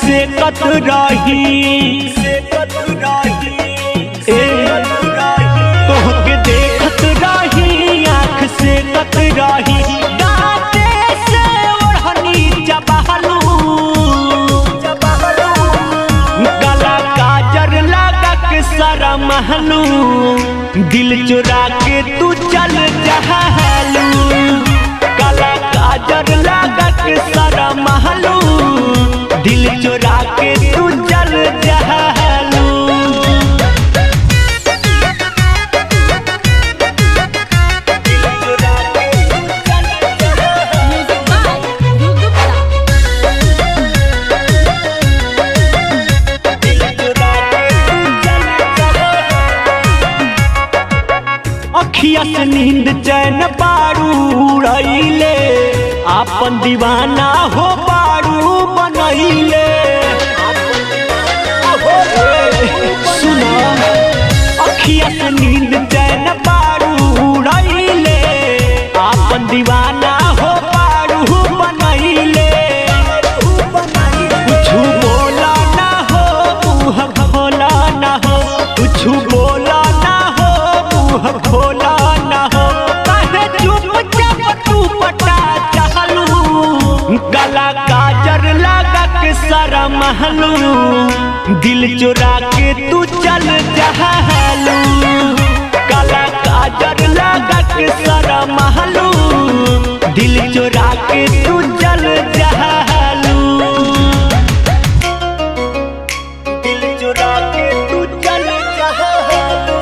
से कत रही ए तोहके देखत रही आँख से कत रही दाँते से ओढ़नी चबहलू गला काजर लगा के सारा महलू दिल चुरा के तू चल जहलू गला काजर लगा के सारा महलू दिल चुरा के तू चल जहलू म्यूजिक बाय ध्रुव गुप्ता अखिया से नींद चैन बारू उड़ैले आपन दीवाना हो बारू बनैले सुना अखिया से नींद चैन बारू उड़ैले आपन दीवाना हो बारू बनैले कुछु बोला ना हो मुँह खोला ना हो कुछु बोला ना हो मुँह खोला ना हो कहे चुपचाप तू पटा चाहलू गला काजर लगा के सारा महलू दिल चुरा के तू चल जहलू गला काजर लगा के सारा महलू दिल चुरा के तू चल जहलू दिल चुरा के तू चल जहलू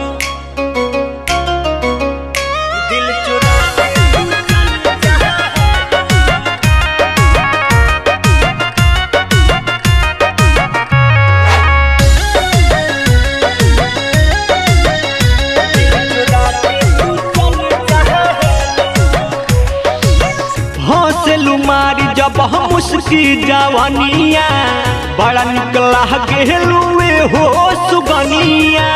दिल चुरा के तू चल जहलू हौसलू मारी जब हम उसकी जवानिया बड़ा निकला गेलुए हो सुगनिया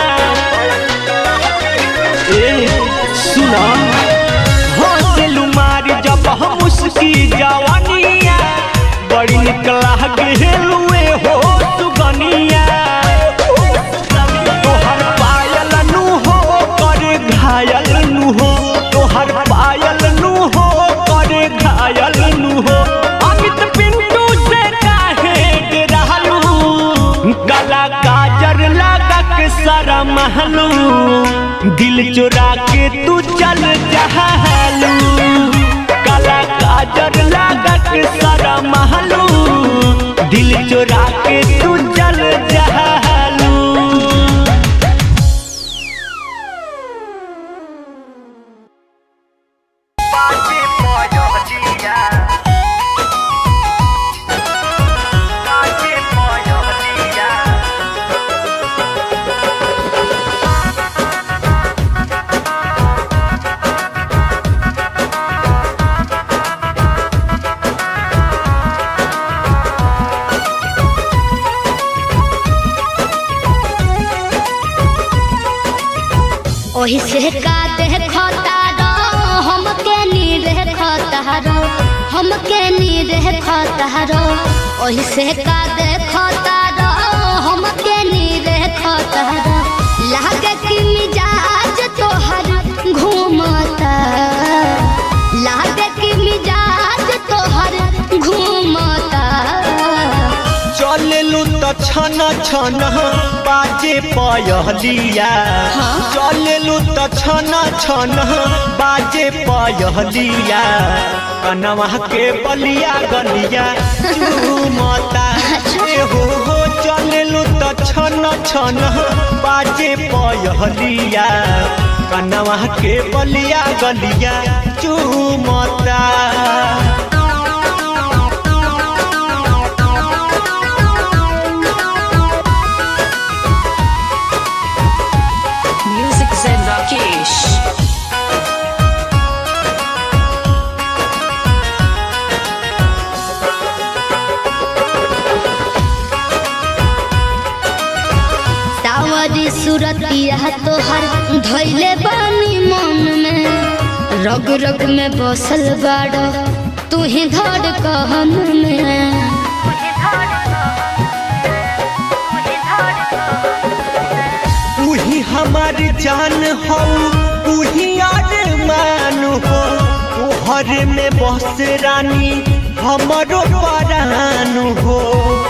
ए सुना हौसलू मारी जब हम उसकी जवानिया बड़ी निकला गेलुए हो सुगनिया तोहर पायल नु हो कर घायल नु हो तोहर पायल नु हो कर घायल नु हो अमित पिंटू से काहे डरालू गला काजर लगा के सारा महलू दिल चुरा के तू चल जहलू गला काजर लगा के सारा महलू दिल चुरा के तू चल जहलू ओही से का देखता रो हमके नी देखता रो हमके नी देखता रो ओही से का देखता रो हमके नी देखता रो लागे कि मिजाज तोहर घूमता लागे कि मिजाज तोहर घूमता चललू त छन छन बाजे पयहलिया चललू त छन छन बाजे पयहलिया कनवा के बलिया गलिया चूमता ए हो हो चललू त छन छन बाजे पयहलिया कनवा के बलिया गलिया चूमता म्यूजिक zen राकेश सावरी सूरतिया तोहर धैले बानी मन में रग रग में बसल बाड़ तू ही धड़ कहन में हमार जान हो तू ही अरमान हो तोहर में बस रानी हमरो परान हो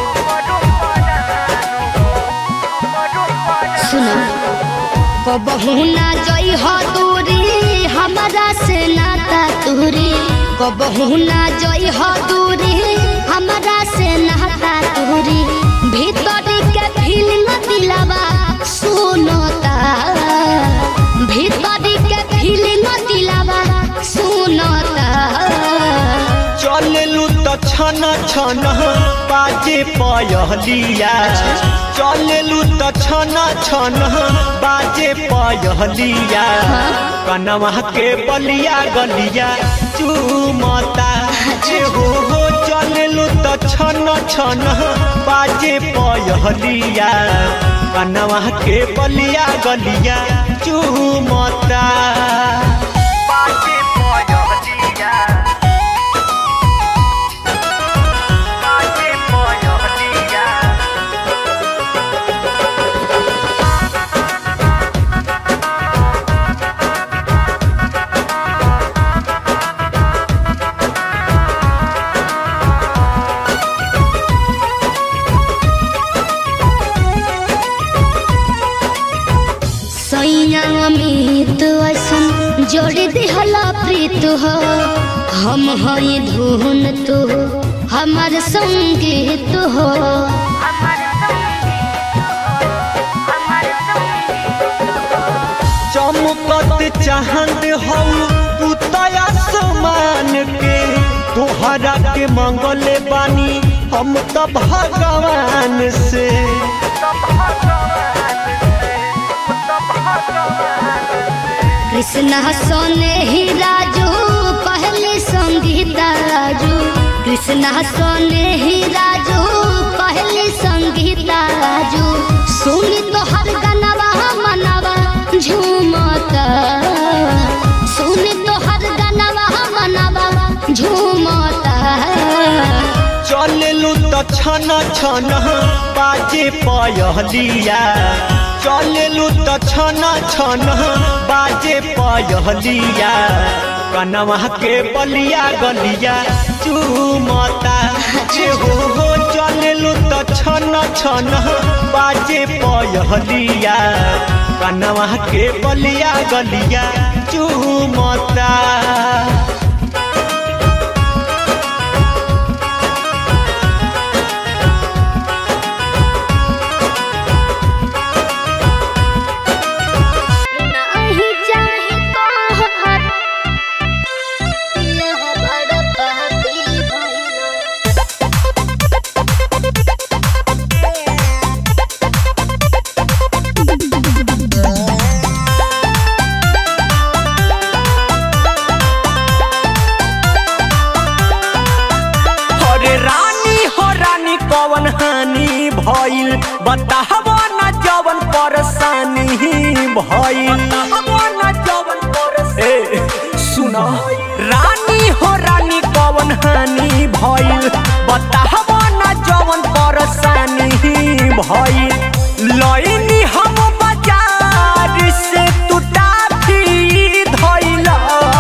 सुनो कबहू ना जई हो दूरी हमारा से नाता तूरी कबहू ना जई हो दूरी हमारा से नाता तूरी भीतर के फीलिंग दिलावा सुनता भीतर के फीलिंग दिलावा सुनता चललू तो छन छन बाजे पयहलिया चललू तो छन छन बाजे पयहलिया कनवा के बलिया गलिया चूमता जे हो हो चललू तो छन छन बाजे पयहलिया कनवा के बलिया गलिया चूमता बाजे पयहलिया सैया अमित ऐसन जोड़ दिहला प्रीत हो हम हई धुन तू हमार संगीत हो चमकत चाहत हौ तू तया समान के तोहरा के मंगले बानी हम तो भगवान से कृष्णा सोने ही राजू पहले संगीता राजू कृष्णा सोने ही राजू पहले संगीता राजू सुन तो हर गनवा मनवा झूमता सुन तो हर गनवा मनवा झूमता चललू तो छन छन बाजे पयहलिया चललू तो छन छन बाजे पयहलिया कनवा के बलिया गलिया चूमता जे हो हो चललू तो छन छन बाजे पयहलिया कनवा के बलिया गलिया चूमता नहीं चाहे तोहर यह बड़ पाती भइलो अरे रानी हो रानी कवन हानि भइल बताहबो न जवन परेशानी भइल न जवन ए सुन रानी हो रानी कवन हानि भइल बताहबो न जवन परेशानी भइल लइनी हम बाजार से तू टाफी धइला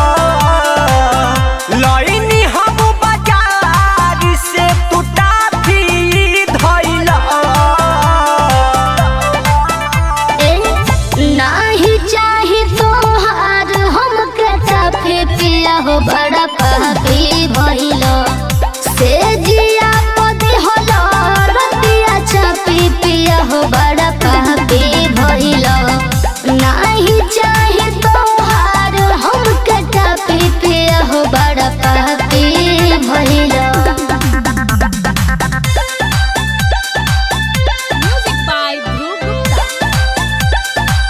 लइनी हम बाजार से तू टाफी धइला ए नहीं चाहे तोहार हमके चाफे पिया हो बड़ा पापी भइलो से जिया पदी होलो रतिया चापी पिया हो बड़ा पापी भइलो नहीं चाहे तोहार हमके चापी पिया हो बड़ा पापी भइलो Music by Dhruv Gupta.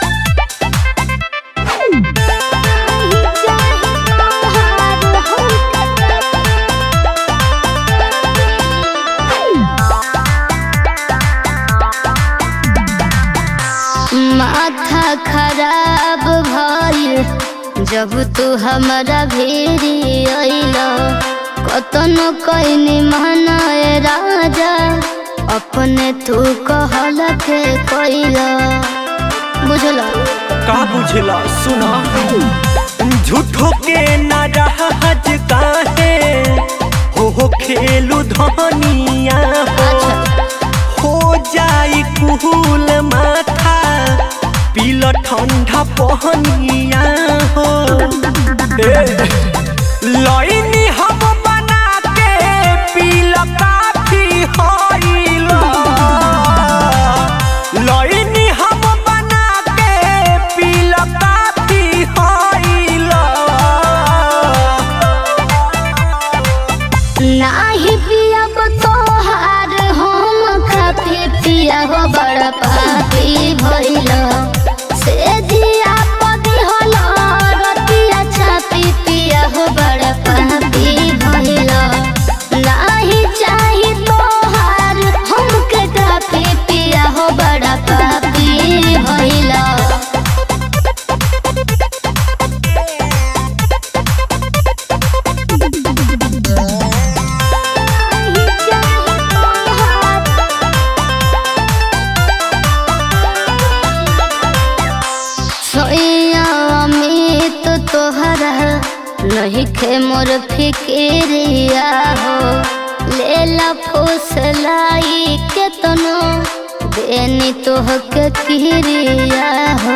माथा खराब भइल जब तू हमारा भेरी अइल कतनो कैनी मनाए राजा अपने तू कहल के कैल बुझल का बुझला सुना झूठो के नाराज काहे हो हो खेलू धनिया हो अच्छा हो जाई कुहूल माथा पील ठंडा पहनिया हो ए, लइनी हम बना के पील काफी होइला लइनी हम बना के पील काफी होइला नाही पियब तोहार हम खाती पिया हो बड़ पापी भइल से जिया पदी होल रतिया छापी पिया हो बड़ पापी भइल नाही चाही तोहार हमके काफी पिया हो बड़ पापी भइल सोया अमित तोहरा नहीं खे मोर फिक्रिया हो ले ला फुसलाई के तनो देनी तोह के किरिया हो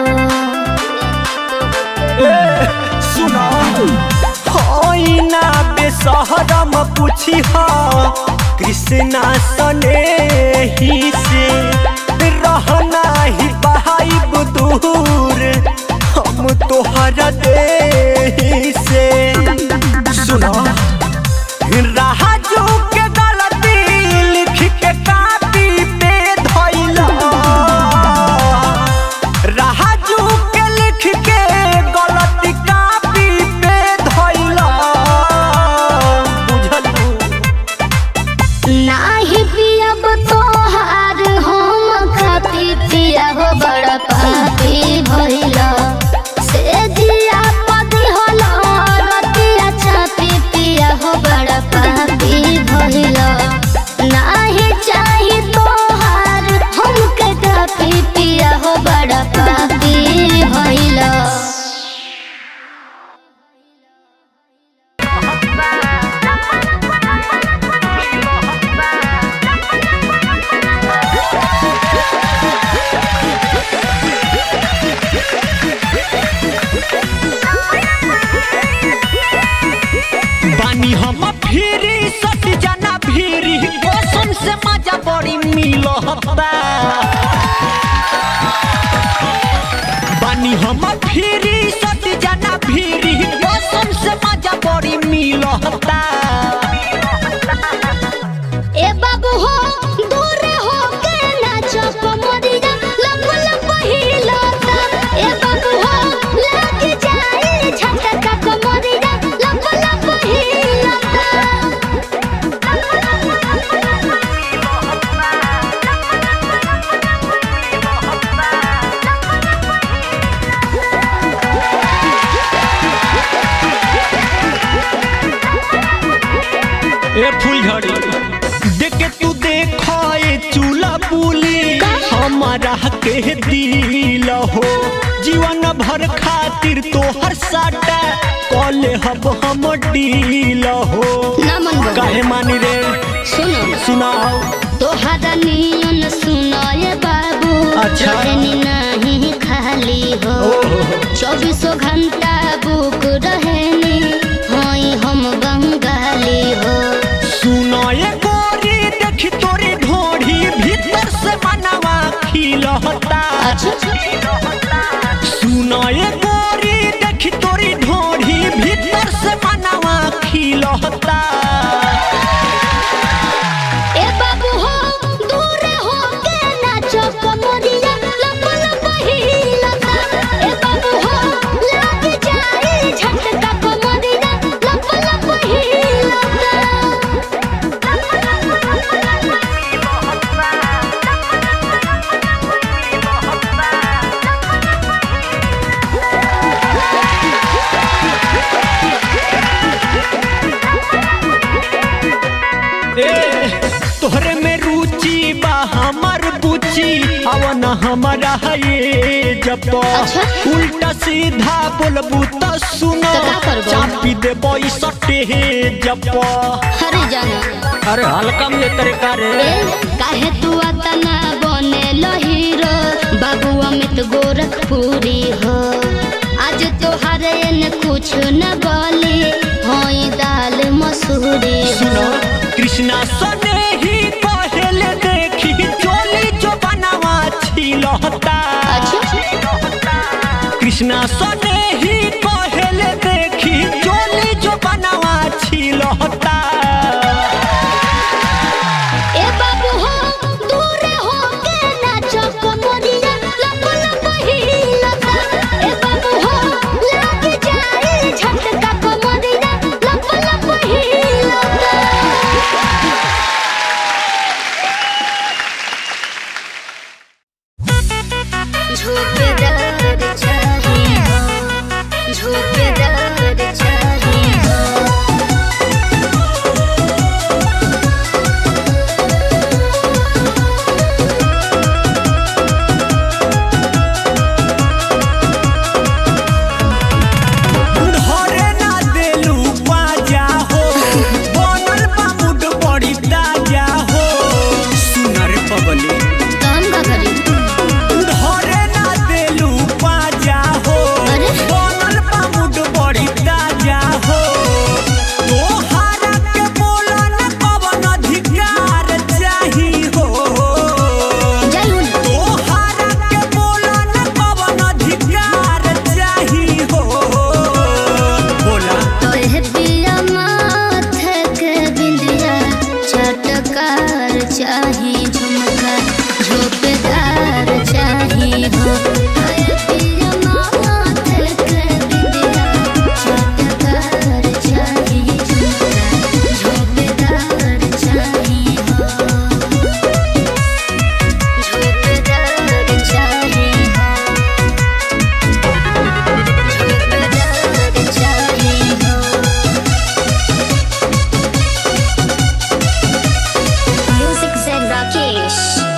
सुना होइना बेसहरम पूछी हा कृष्णा सने ही से रहना ही बहाइब दूर हम तोहरा दे से सुना राजू के गलती लिख के कापी पे धइला राजू के लिख के गलती कापी पे धइला बुझलू नाही पियब तोहार हम खाती पिया हो बड़ पापी भइल से जिया पदी होल रतिया छापी पिया हो बड़ पापी भइल नाही चाही तोहार हमके कापी पिया हो बड़ पापी भइल बानी हम फिरी सट जाना फिरी कसम से मजा बड़ी मिलता बानी हम फिरी सट जाना फिरी कसम से मजा बड़ी मिलता ए बाबू हो दूर हो के नाचो कमरिया लप लप हिलता ए बाबू हो लग जाए झटका कमरिया लप लप हिलता ए फुलझड़ी देख के तू देखो ए चूल्हा बुली हमारा के दिल हो जीवन भर खातिर तोहर साटा कॉले हब हम डील हो ना मन बा। काहे मानी रे सुनो सुनाओ तोहरा नियन सुनाए बाबू अच्छा। रहनी नहीं खाली हो चौबीसों घंटा बुक रहनी होई हम बंगाली हो सुनो ये गोरी देखी तोरी ढोढ़ी भीतर से मनवा खिलता सुनो ये गोरी देखी तोरी ढोढ़ी भीतर से मनवा खिलता ए बाबू हो दूर हो के नाचो कमरिया लप लप हिलता ए बाबू हो लग जाए झटका कमरिया हमारा ये जब अच्छा। उल्टा सीधा बोलबू तो सुनो तो का करबो? चापी देबो ई सटे जब हरे जाना अरे हल्का में तरीका रे ए काहे तू अतना बने हीरो बाबू अमित गोरखपुरी हो आज तोहारे न कुछ न बोली होई दाल मसूरी सुनो हो कृष्णा सने ही पहले देखी चोली जो बनावा छिलहता कृष्णा सने ही पहले देखी चोली जो बनावा छिलहता ए बाबू हो दूर हो के नाचो कमरिया लब लब हिलता ए बाबू हो लग जाए झटका कमरिया लब लब हिलता झोकेदार चाहिए हो झोकेदार चाहिए हो धरे ना देलू बाजा हो बनल बा मुड बड़ी ताजा हो सुनर पगली काम का करी धरे ना देलू बाजा हो अरे? बनल बा मुड बड़ी ताजा हो तोहारा के बोलन कवन अधिकार चाही हो जाई हूँ ना तोहारा के बोलन कवन अधिकार चाही हो बोला तोहे पिया माथे के बिंदिया चटकार चाही झुमका झोपेदार चाही हो तोहे पिया माथे के बिंदिया चटकार चाही झुमका झोपेदार चाही हो झोपेदार चाही हो झोपेदार चाही हो Music Zen Rakesh.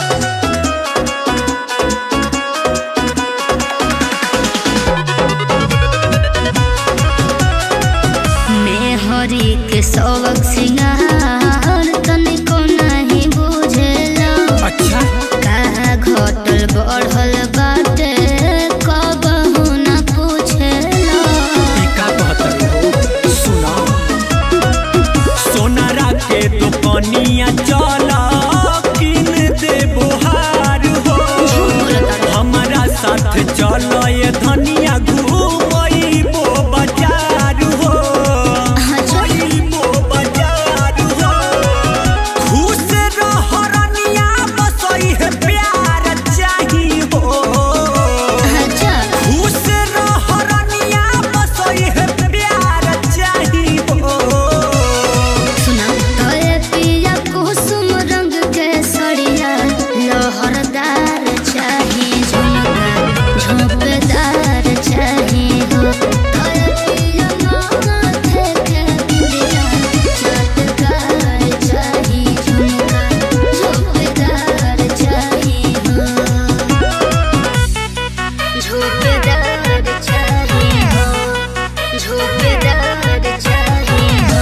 मैं हरी के सबक सिंगार तनिको नहीं बुझेला अच्छा का घटल बढ़ल बाटे कबहू न पूछेला का कहतर हो सुना सोनारा के दुकानिया चला किन दे बुहार हो हमारा साथ चलो ये धनिया घूमइबो बाजार हो घूमइबो बाजार हो खुश रह रनिया बसई है प्यार चाही हो अच्छा खुश रह रनिया बसई है प्यार चाही हो सुना तोरे पिया कुसुम रंग के सड़िया लहरदार चाही झुमका झोंपदार चाही हो तोरे पिया माथे के बिंदिया चटकार चाही झुमका झोंपदार चाही हो झोंपदार चाही हो झोंपदार चाही हो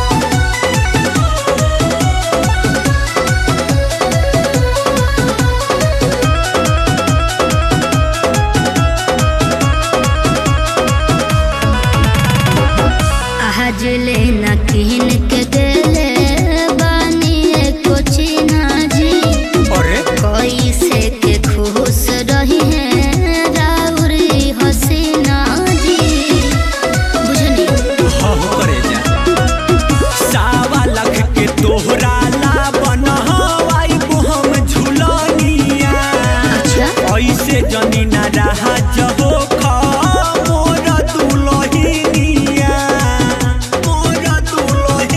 आज लेना किन के देले बानी एको चिन्हा जी अरे कोई से के खुश रही है राउरी हसीना जी बुझनी हाँ करे जा सावा लख के तोहरा ला बनहवाई हम झुलनिया अच्छा ऐसे जनी ना रहा जहो खा मोर दुलहिनिया मोर दुलहिनिया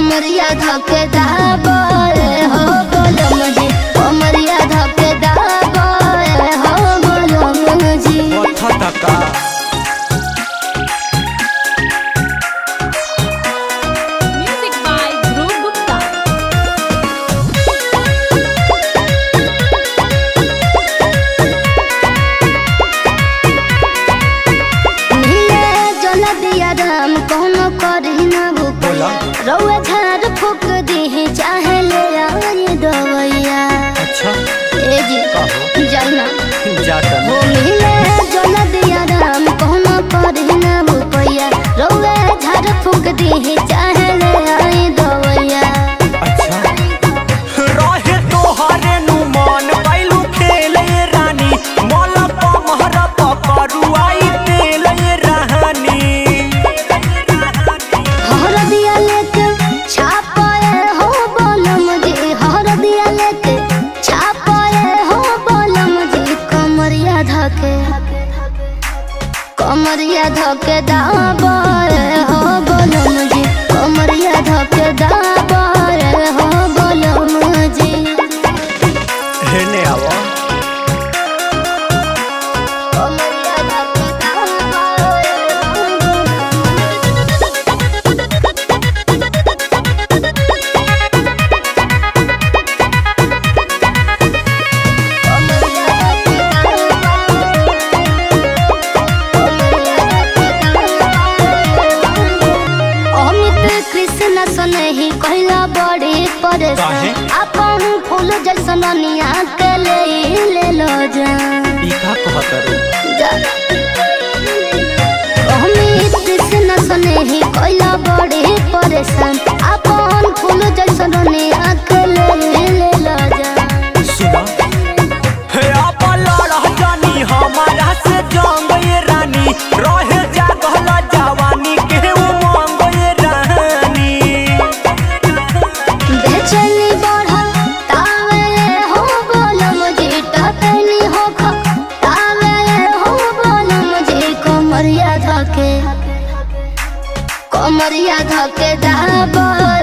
कमरिया धके दाबे हो बोलम जी कमरिया धके दाबे हो बोलम जी पथ तका Music by Dhruv Gupta. नीले जल दिया राम कोनो करी न भूपैया रउआ झाड़ फूक दी चाहे ले आई दवैया अच्छा ए जी जाना जातन वो नीले जल दिया राम कोनो करी न भूपैया रउआ झाड़ फूक दी चाहे ले आई दवैया अच्छा रहे तोहरे नु मन कैलू खेले रानी मोल पमहर पकड़ू आई तेले रानी हर दिया लेके छापाए हो बोलम जी हर दिया लेके छापाए हो बोलम जी कमरिया धके कमरिया धके दाबाए हो बोलम जी कमरिया धके दाबाए हो बोलम जी हेने आवा कमरिया धके दाबाए हो अमित कृष्ण सनही कहला बड़ी काहे? परेशान अपन फूल जैसन निया के ले ले लो जा ई का कहत रे जा। अमित कृष्ण सनही कहला बड़ी परेशान अपन फूल जैसन निया के ले ले लो जा सुना हे आपल रह जानी हमारा से जंग ये रानी रहे जागल जवानी के उमंग ये रानी बेचैनी बढ़ा तावे हो बोलम जी टकनी हो खा तावे हो बोलम जी कमरिया धके कमरिया धके दाबे